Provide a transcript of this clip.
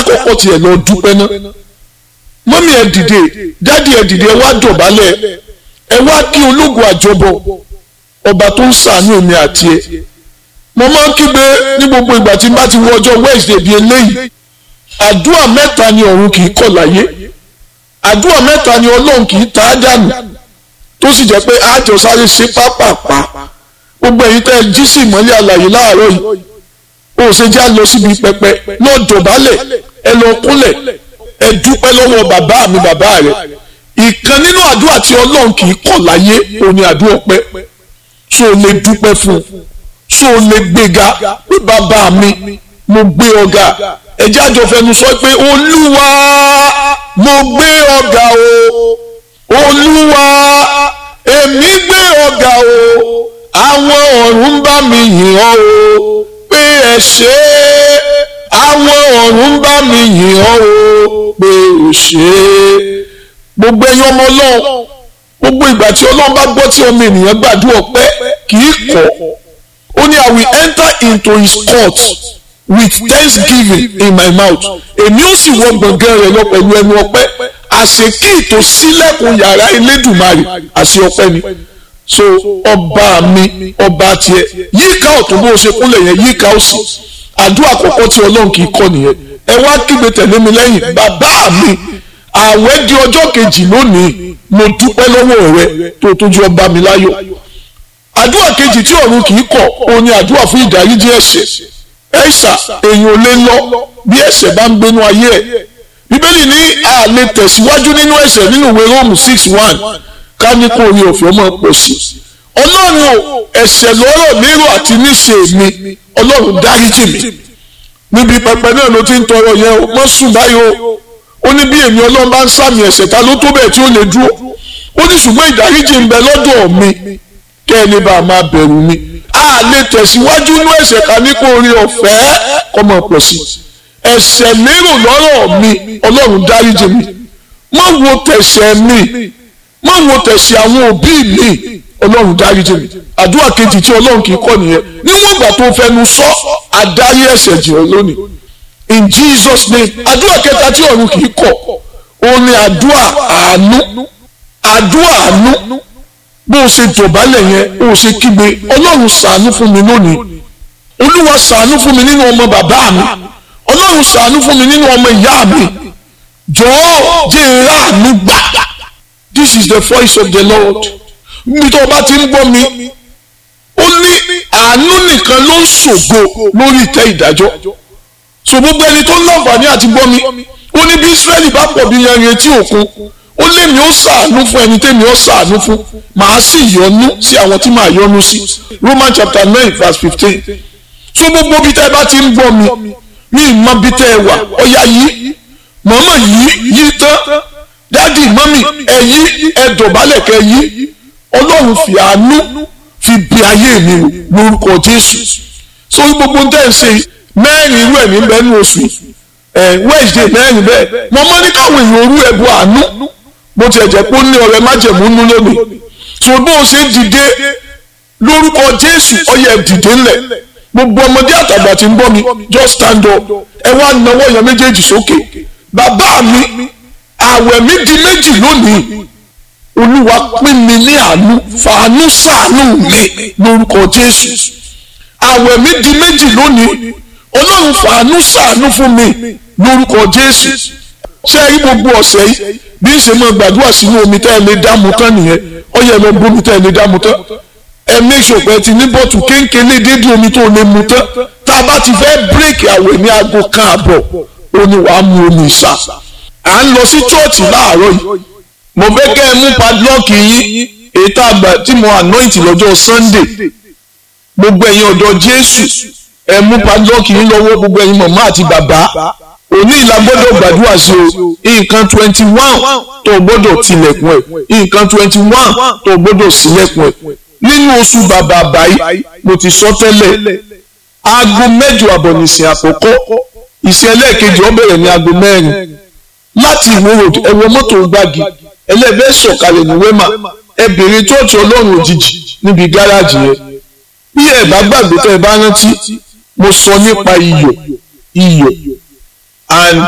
àkọ́kọ́ tiẹ̀ lọ dúpẹ́ náà mọ́mí ẹ dìde dádì ẹ dìde ẹ wá dọ̀bálẹ̀ ẹ wá kí ológun àjọbọ ọba tó ń ṣàánú èmi àti ẹ mo máa ń kígbe ní gbogbo ìgbà tí n bá ti wọ ọjọ́ Wednesday bíi eléyìí àdúrà mẹ́ta ni ọ̀run kì í kọ̀ láyé àdúrà mẹ́ta ni ọlọ́run kì í ta á dànù tó sì jẹ́ pé àjọ sáré ṣe pápápá gbogbo èyí tẹ́ ẹ jí sí ìmọ́lẹ̀ àlàyé láàárọ̀ yìí ó ṣe já lọ síbi pẹpẹ lọ dọ̀bálẹ̀ ẹ lọ kúnlẹ̀ ẹ dúpẹ́ lọ́wọ́ bàbá mi bàbá rẹ̀ ìkan nínú àdúrà tí ọlọ́run kì í kọ̀ láyé òun ni àdúrà ọpẹ́ ṣó o lè dúpẹ́ fún un ṣó o lè gbéga pé bàbá mi mo gbé ọ̀gá ẹjẹ́ àjọ fẹnu sọ pé olúwa mo gbé ọ̀gá o olúwa èmi gbé ọ̀gá o àwọn ọ̀run ń bá mi yìn ọ́ o pé ẹ ṣé àwọn ọ̀run ń bá mi yìn ọ́ o pé ò ṣé gbogbo ẹ̀yin ọmọ ọlọ́run gbogbo ìgbà tí ọlọ́run bá gbọ́ tí ọmọ ènìyàn gbàdúrà ọpẹ́ kì í kọ̀ ó ní I will enter into his court with thanksgiving in my mouth èmi ó sì wọ gbọ̀ngàn rẹ̀ lọ pẹ̀lú ẹnu ọpẹ́ àṣekí tó sílẹ̀kùn yàrá elédùnmarè àṣẹ ọpẹ́ ni so ọba mi ọba tiẹ̀ yíká ọ̀tún bó o ṣe kúnlẹ̀ yẹn yíká òsì àdúrà àkọ́kọ́ tí ọlọ́run kì í kọ́ nìyẹn ẹ wá kígbe tẹ̀lé mi lẹ́yìn bàbá mi àwẹ̀ di ọjọ́ kejì lónìí mo dúpẹ́ lọ́wọ́ rẹ tó tójú ọba mi láyọ̀ àdúrà kejì tí ọ̀run kì í kọ̀ òun ni àdúrà fún ìdáríjì ẹ̀ṣẹ̀ ẹ̀ṣà èèyàn ò lè lọ bí ẹ̀ṣẹ̀ bá ń gbénú ayé ẹ̀ bíbélì ní a lè tẹ̀síwájú nínú ẹ̀ṣẹ̀ nínú ìwé róòmù six one ká ní kó orí òfin ọmọ pọ̀ sí ọlọ́run o ẹ̀ṣẹ̀ lọ́rọ̀ lérò àti níṣe mi ọlọ́run dáríjì mi níbi pẹpẹ náà ló ti ń tọrọ yẹn o mọ́ sùn báyìí o ó ní bí èmi ọlọ́run bá ń sàmì ẹ̀ṣẹ̀ ta ló tó bẹ́ẹ̀ tí ó lè dúró ó ní ṣùgbọ́n ìdáríjì ń bẹ lọ́dọ̀ mi kẹ́ ẹ lè bá a máa bẹ̀rù mi a lè tẹ̀síwájú inú ẹ̀ṣẹ̀ ká ní kó orí ọ̀fẹ́ kọ́mọ pọ̀ sí ẹ̀ṣẹ̀ lérò lọ́rọ̀ mi ọlọ́run dáríjì mi má wo tẹ̀ṣẹ̀ mi má wo tẹ̀ṣẹ̀ àwọn òbí mi ọlọ́run dáríjì mi àdúrà kejì tí ọlọ́run kì í kọ́ nìyẹn níwọ̀n ìgbà tó fẹnu sọ adarí ẹ̀ṣẹ̀ jì ọ́ lónìí in Jesus name àdúrà kẹta tí ọ̀run kì í kọ̀ òun ni àdúrà àánú àdúrà àánú bó o ṣe dọ̀bálẹ̀ yẹn o ṣe kígbe ọlọ́run ṣàánú fún mi lónìí olúwa ṣàánú fún mi nínú ọmọ bàbá mi ọlọ́run ṣàánú fún mi nínú ọmọ ìyá mi jọ̀ọ́ jẹ́ ìráàánú gbà this is the voice of the lord níbi tó o bá ti ń gbọ́ mi ó ní àánú nìkan ló ń ṣògo lórí ìtẹ́ ìdájọ́ so gbogbo ẹni tó ń láǹfààní àti gbọ́ mi ó ní bí israẹli bá pọ̀ bí yanrìn etí òkun ó lé mi ó ṣàánú fún ẹni tẹ́mi ó ṣàánú fún màá sì yọ́nú sí àwọn tí màá yọ́nú sí roman chapter nine verse fifteen so gbogbo bí tẹ́ ẹ bá ti ń gbọ́ mi mi ì mọ bí tẹ́ ẹ wà ọ̀yà yìí mọ̀mọ́ yìí yìí tán dádì mọ́mì ẹ yí ẹ dọ̀bálẹ̀ kẹ yí ọlọ́run fi àánú fi bí ayé mi lórúkọ jésù so gbogbo tẹ́ ẹ ṣe mẹ́rin irú ẹ̀mí bẹ́ẹ̀ ní oṣù ẹ̀ wednesday mẹ́rin bẹ́ẹ̀ mo mọ́ ní káwọn èèyàn orú ẹ̀bù àánú bó tiẹ̀ jẹ́ pé ó ní ọ̀rẹ́ májẹ̀mú nú lónìí so bó o ṣe dìde lórúkọ jésù ọyẹ dìde ńlẹ̀ gbogbo ọmọdé àtàgbà tí ń bọ́ mi just stand up ẹ wá nawọ́ yẹn méjèèjì sókè bàbá mi àwẹ̀ mi di méjì lónìí olúwa pín mi ní àánú fàánú ṣàánú mi lórúkọ jésù àwẹ̀ mi di méjì lónìí ọlọ́run fàánú ṣàánú fún mi lórúkọ jésù ṣé rí gbogbo ọ̀sẹ̀ yìí bí ń ṣe máa gbàdúrà sínú omi tẹ́ ẹ lè dáàmú tán nìyẹn ó yẹ lọ bómi tẹ́ ẹ lè dáàmú tán ẹ make sure pé ti ní bọ́tù kéńkéńlé dédé omi tó lè mu tán tá a bá ti fẹ́ bírèkì àwẹ̀ ní aago kan àbọ̀ ó ní wàá mu omi ìsà à ń lọ sí chọ́ọ̀chì láàárọ̀ yìí mo fẹ́ kẹ́ ẹ mú padlọ́ọ̀kì yín èyí tá a gbà tí mo anoint lọ́jọ́ sunday gbogbo ẹ̀yin ọ̀dọ́ jésù ẹ mú padlọ́ọ̀kì yín lọ́wọ́ gbogbo ẹ̀yin màmá àti bàbá òní ìlà gbọ́dọ̀ gbàdúrà sí o nǹkan twenty one tó gbọ́dọ̀ tilẹ̀kùn ẹ̀ nǹkan twenty one tó gbọ́dọ̀ sílẹ̀kùn ẹ̀ nínú oṣù bàbà báyìí mo ti sọ tẹ́lẹ̀ aago mẹ́jọ àbọ̀ nìsín àkọ́kọ́ ìsìn ẹlẹ́ẹ̀kejì ó bẹ̀rẹ̀ ní aago mẹ́rin láti ìwé road ẹ wọ mọ́tò gbági ẹlẹ́ẹ̀bẹ́ sọ̀kalẹ̀ ní wema ẹ bèrè chọ́ọ̀chì ọlọ́run òjijì níbi gáràjì yẹn bí ẹ bá gbàgbé tẹ́ ẹ bá rántí mo sọ nípa iyọ̀ iyọ̀ and